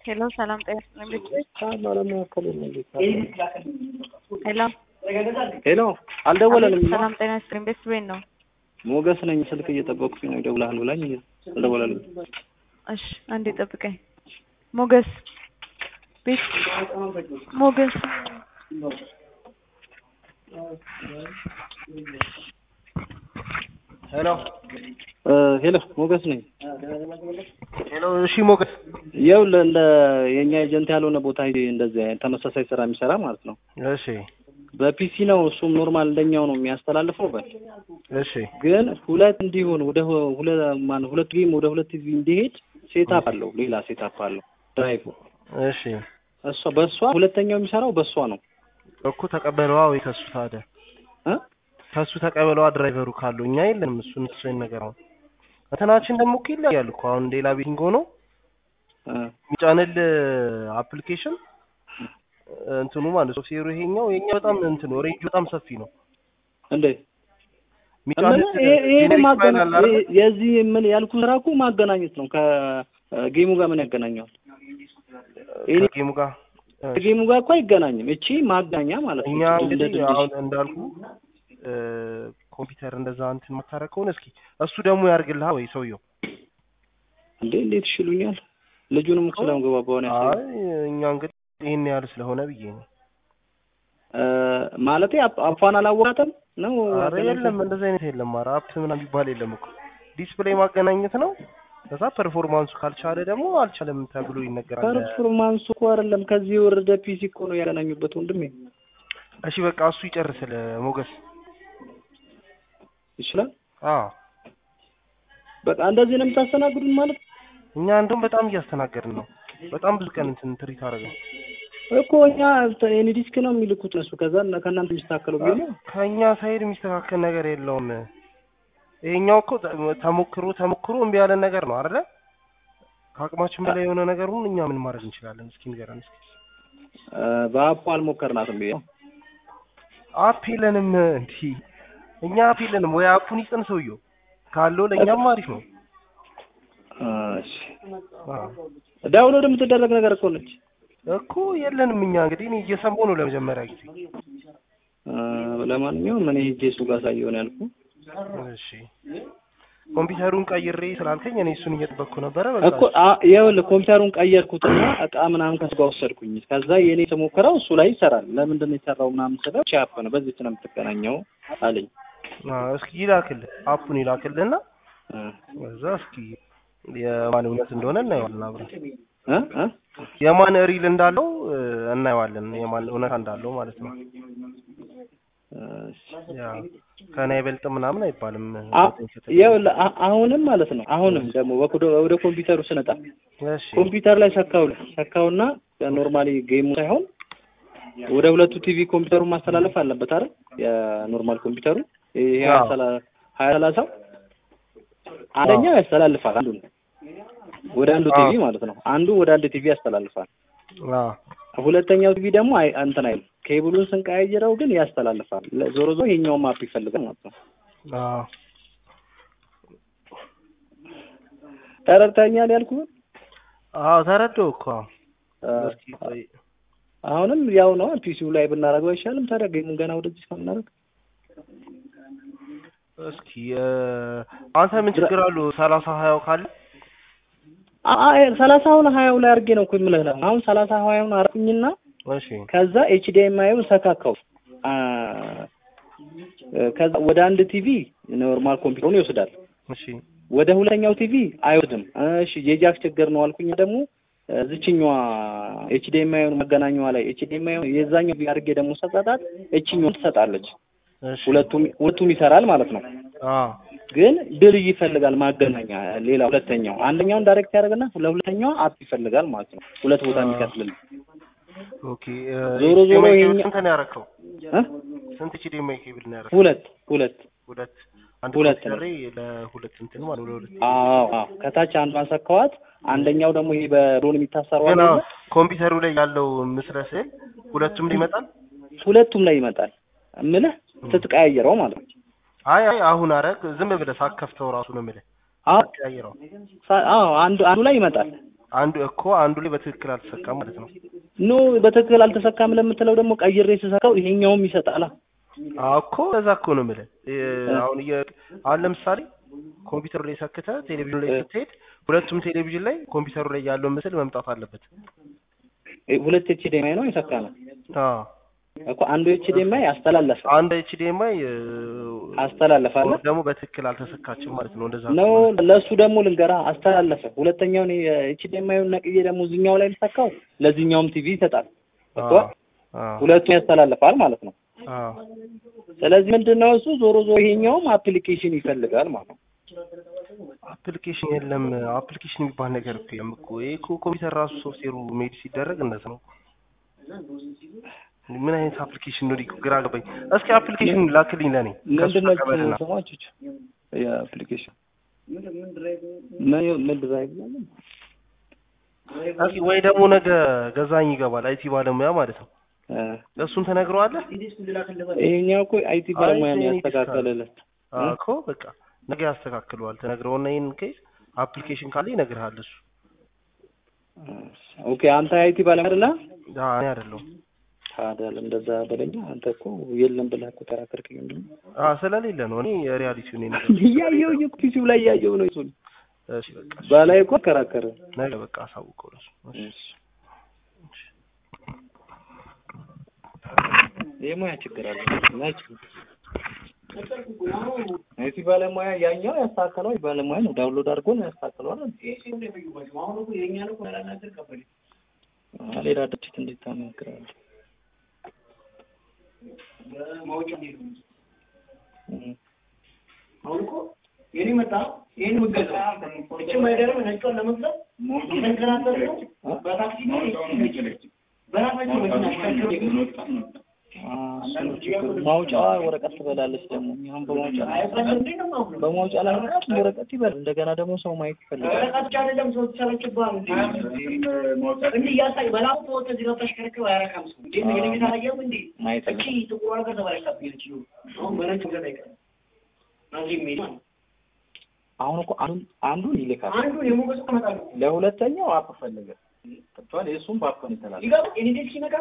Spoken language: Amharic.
ሄሎ ሰላም ጤና ይስጥልኝ ቤተሰብ ሄሎ ሄሎ አልደወለልም። ሰላም ጤና ይስጥልኝ ቤተሰብ ነው ሞገስ ነኝ። ስልክ እየጠበቅኩኝ ነው። ይደውልሃል ብላኝ አልደወለልም። እሺ አንዴ ጠብቀኝ ሞገስ ቤት ሞገስ ሄሎ ሄሎ ሞገስ ነኝ። ሄሎ። እሺ ሞገስ፣ ይኸውልህ እንደ የእኛ ኤጀንት ያልሆነ ቦታ ሄጄ እንደዚህ አይነት ተመሳሳይ ስራ የሚሰራ ማለት ነው። እሺ በፒሲ ነው እሱም ኖርማል እንደኛው ነው የሚያስተላልፈው። በል እሺ ግን ሁለት እንዲሆን ወደ ሁ- ሁለ ማነው ሁለት ጌም ወደ ሁለት ቲቪ እንዲሄድ ሴታፕ አለው፣ ሌላ ሴታፕ አለው ድራይቭ። እሺ እሷ በእሷ ሁለተኛው የሚሰራው በእሷ ነው እኮ ተቀበለዋ ወይ ከሱ ታዲያ እ ከሱ ተቀበለዋ ድራይቨሩ ካለው እኛ የለንም። እሱን እሱን ነገር ነው እንትናችን ደግሞ እኮ ይለያል እኮ አሁን ሌላ ቤቲንግ ሆኖ እ የሚጫንል አፕሊኬሽን እንትኑ ማለት ሶፍትዌሩ ይሄኛው የኛ በጣም እንትኑ ሬንጅ በጣም ሰፊ ነው። እንዴ የሚጫንል ምን ይሄ ይሄ ጄኔሪክ ፋይል ማገናኘት አለ አይደል? የዚህ ምን ያልኩ ስራ እኮ ማገናኘት ነው። ከጌሙ ጋር ምን ያገናኘዋል? ይሄ ከጌሙ ጋር እ፣ ከጌሙ ጋር እኮ አይገናኝም። እቺ ማገናኛ ማለት ነው። እኛ እንደ እንግዲህ ድልድይ። አሁን እንዳልኩ እ፣ ኮምፒውተር እንደዛ እንትን መታረቅ ከሆነ እስኪ እሱ ደግሞ ያርግልሃል ወይ ሰውየው? እንዴ እንዴት ይሽሉኛል? ልጁንም እኮ ስለምገባባው ነው ያሰበው። አይ እኛ እንግዲህ ይሄን ያህል ስለሆነ ብዬ ነው። እ ማለቴ አፕ- አፏን አላወቃትም ነው። አረ የለም እንደዚህ አይነት የለም። ኧረ አፕ ምናምን የሚባል የለም እኮ ዲስፕሌይ ማገናኘት ነው። ከዛ ፐርፎርማንሱ ካልቻለ ደግሞ አልቻለም ተብሎ ይነገራል። ፐርፎርማንሱ እኮ አይደለም ከዚህ የወረደ ፒሲ እኮ ነው ያገናኙበት ወንድሜ። እሺ በቃ እሱ ይጨርስል ሞገስ። ይችላል። አዎ በቃ እንደዚህ ነው የምታስተናግዱን ማለት እኛ እንደውም በጣም እያስተናገድን ነው። በጣም ብዙ ቀን እንትን ትሪት አደረገን። እኮ እኛ ኤኒ ዲስክ ነው የሚልኩት እነሱ። ከዛ እና- ከእናንተ የሚስተካከለው ቢሆን ከእኛ ሳይድ የሚስተካከል ነገር የለውም። ይሄኛው እኮ ተ- ተሞክሮ ተሞክሮ እምቢ ያለን ነገር ነው አይደለ? ከአቅማችን በላይ የሆነ ነገር ሁሉ እኛ ምን ማድረግ እንችላለን? እስኪ ንገረን እስኪ። እ በአፑ አልሞከርናትም ብዬ ነው። አፕ የለንም እንዲህ እኛ አፕ የለንም ወይ አፑን ይስጠን ሰውየው ካለው ለእኛም አሪፍ ነው። እሺ አዎ ዳውንሎድ የምትደረግ ነገር እኮ ነች። እኮ የለንም እኛ እንግዲህ እኔ እየሰማሁ ነው ለመጀመሪያ ጊዜ። እ ለማንኛውም እኔ ሄጄ እሱ ጋር ሳየው ነው ያልኩህ። እሺ ኮምፒውተሩን ቀይሬ ስላልከኝ እኔ እሱን እየጠበቅኩ ነበረ። በቃ እኮ አ- ይኸውልህ ኮምፒውተሩን ቀየርኩትና እቃ ምናምን ከሱ ጋር ወሰድኩኝ። ከዛ የኔ የተሞከረው እሱ ላይ ይሰራል። ለምንድን ነው የሰራው ምናምን ስለው ቻፕ ነው በዚች ነው የምትገናኘው አለኝ። አዎ፣ እስኪ ይላክልህ አፑን ይላክልህና እ እዛ እስኪ የማን እውነት እንደሆነ እናየዋለን አብረን። እ እ የማን ሪል እንዳለው እ፣ እናየዋለን የማን እውነት እንዳለው ማለት ነው። እሺ። ያ ከእኔ አይበልጥም ምናምን አይባልም። አ- ይኸውልህ አ- አሁንም ማለት ነው አሁንም ደግሞ ወደ ወደ ኮምፒውተሩ ስነጣ እሺ ኮምፒውተር ላይ ሰካው ሰካውና ኖርማሊ ጌሙ ሳይሆን ወደ ሁለቱ ቲቪ ኮምፒውተሩን ማስተላለፍ አለበት አይደል? የኖርማል ኮምፒውተሩ ይሄ አዎ። ሀያ ሰላሳው አንደኛው ያስተላልፋል አንዱን ወደ አንዱ አዎ። ቲቪ ማለት ነው። አንዱ ወደ አንድ ቲቪ ያስተላልፋል። አዎ ሁለተኛው ቲቪ ደግሞ አይ እንትን አይልም። ኬብሉን ስንቀያይረው ግን ያስተላልፋል። ለ- ዞሮ ዞሮ ይሄኛውን ማፕ ይፈልጋል ማለት ነው። አዎ ተረድተኛል ያልኩህን? አዎ ተረዳሁ እኮ አ፣ እስኪ ቆይ አሁንም ያው ነው ፒሲው ላይ ብናደርገው አይሻልም? ታዲያ ጌሙን ገና ወደዚህ ከምናደርግ እስኪ እ፣ አንተ ምን ችግር አለው ሰላሳ ሀያው ካለ ሰላሳውን ሀያው ላይ አድርጌ ነው እኮ የምልህ ነው። አሁን ሰላሳ ሀያውን አርኩኝና እሺ ከዛ ኤችዲኤምአይውን ሰካካው አ፣ ከዛ ወደ አንድ ቲቪ ኖርማል ኮምፒውተሩን ይወስዳል። እሺ ወደ ሁለተኛው ቲቪ አይወስድም። እሺ የጃክ ችግር ነው አልኩኝ። ደግሞ እዚችኛዋ ኤችዲኤምአይውን መገናኛዋ ላይ ኤችዲኤምአይ የዛኛው አድርጌ ደግሞ ሰጣጣት እችኛዋ ትሰጣለች። እሺ ሁለቱም ሁለቱም ይሰራል ማለት ነው። አዎ ግን ድል ይፈልጋል ማገናኛ ሌላ ሁለተኛው አንደኛውን ዳይሬክት ያደርግና ለሁለተኛው አፕ ይፈልጋል ማለት ነው። ሁለት ቦታ የሚከፍልል ኦኬ እ፣ ዞሮ ዞሮ HDMI ይሄኛ- ስንት ነው ያደረከው? እ? ስንት ኤችዲኤምአይ ኬብል ነው ያደረከው? ሁለት ሁለት ሁለት አንድ ሁለት ኮምፒውተር ላይ ለሁለት እንትን ማለት ነው ለሁለት አዎ አዎ ከታች አንዷን ሰካዋት። አንደኛው ደግሞ ይሄ በድሮን የሚታሰረው ግን አለ አዎ፣ ኮምፒውተሩ ላይ ያለው ምስለ ስዕል ሁለቱም ላይ ይመጣል። ሁለቱም ላይ ይመጣል። እምልህ ስትቀያየረው ማለት ነው። አይ አይ አሁን አረግ ዝም ብለህ ሳከፍተው ራሱ ነው የምልህ አዎ ቀያይረው። ሳ- አዎ አንዱ አንዱ ላይ ይመጣል። አንዱ እኮ አንዱ ላይ በትክክል አልተሰካም ማለት ነው። ኖ በትክክል አልተሰካም ለምትለው ደግሞ ቀይሬ ስሰካው ይሄኛውም ይሰጣላ። አዎ እኮ እዛ እኮ ነው የምልህ። እ፣ አሁን እየ አሁን ለምሳሌ ኮምፒውተሩ ላይ ሰክተህ ቴሌቪዥኑ ላይ ስትሄድ ሁለቱም ቴሌቪዥን ላይ ኮምፒውተሩ ላይ ያለው ምስል መምጣት አለበት። እ፣ ሁለት ኤችዲኤምአይ ነው የሰካ ነው አዎ እኮ አንዱ ኤችዲኤምአይ አስተላለፈ አንድ ኤችዲኤምአይ አስተላለፈ አለ ደግሞ በትክክል አልተሰካችም ማለት ነው። እንደዛ ነው ከሆነ ለእሱ ደግሞ ልንገራ አስተላለፈ። ሁለተኛውን ኤችዲኤምአይውን ነቅዬ ደግሞ እዚኛው ላይ ልሰካው ለዚህኛውም ቲቪ ይሰጣል እኮ አዎ አዎ ሁለቱን ያስተላልፋል ማለት ነው። አዎ ስለዚህ ምንድነው እሱ ዞሮ ዞሮ ይሄኛውም አፕሊኬሽን ይፈልጋል ማለት ነው። አፕሊኬሽን የለም። አፕሊኬሽን የሚባል ነገር እኮ የለም እኮ ይሄ እኮ ኮምፒውተር ራሱ ሶፍትዌሩ ሜድ ሲደረግ እንደዚህ ነው። ምን አይነት አፕሊኬሽን ነው? እኮ ግራ ገባኝ። እስኪ አፕሊኬሽን ላክልኝ ለኔ ከሱ ምንድነው ተቀበልና ስማችሁ የአፕሊኬሽን ምን ምን ድራይቭ ነው? እስኪ ወይ ደግሞ ነገ ገዛኝ ይገባል አይቲ ባለሙያ ማለት ነው። እ፣ እሱን ተነግረዋለህ? ይሄኛው እኮ አይቲ ባለሙያ ነው አይ፣ ያስተካከለለት። አዎ እኮ በቃ ነገ ያስተካክለዋል። ተነግረውና ይሄን ኬስ አፕሊኬሽን ካለ ይነግርሃል እሱ። ኦኬ አንተ አይቲ ባለሙያ አይደለ? አዎ እኔ አይደለሁም። ታዲያ እንደዛ በለኛ። አንተ እኮ የለም ብለህ እኮ ተራከርክኝ። እንዴ አዎ ስለሌለ ነው። እኔ ሪያሊቲውን ነው እያየሁኝ እኮ ዩቲዩብ ላይ እያየሁ ነው እሱን እሺ በቃ እሺ። ባላይ እኮ ከራከረ ነገ በቃ አሳውቀው ለሱ። እሺ። የሙያ ችግር አለ ናች አይቲ ባለሙያ ያኛው ያስተካከለው ባለሙያ ነው። ዳውንሎድ አድርጎ ነው ያስተካከለው አይደል? አዎ፣ ሌላ ድርጅት እንዴት ታማክራለህ? እም። አሁን እኮ የኔ መጣ ይሄን ምገዛ እቺ ማይደረም ነጯን ለመግዛት የተንከራተት ነው። በታክሲ ነው በራሳቸው መኪና አሽከርክረው አዎ፣ እሱ ነው ችግሩ። ማውጫዋ ወረቀት ትበላለች ደግሞ አሁን በማውጫ አይባልም እንዴ ነው አሁን በማውጫ ላይ ምክንያት ወረቀት ይበል። እንደገና ደግሞ ሰው ማየት ይፈልጋል። ወረቀት ብቻ አይደለም ሰው ተሰለችባል እንዴ እንዴ ያሳይ በላው ተወተ እዚህ ጋር ተሽከርክረው አያረካም ሰው እንዴ ነው የኔ ታላየው እንዴ ማየት እቺ ጥቁር ነገር ተበላሽታብኝ ነች አሁን በነጭ ገዛ ይቀር ናዚ ሜድ አሁን እኮ አንዱን አንዱን ይልካል፣ አንዱ የሞገስ ተመጣጣኝ ለሁለተኛው አፕ ፈለገ። ገብቶሃል? የእሱም በአፕ ነው የተላከው። ይገባ የኔ ዴክስ ሲነካ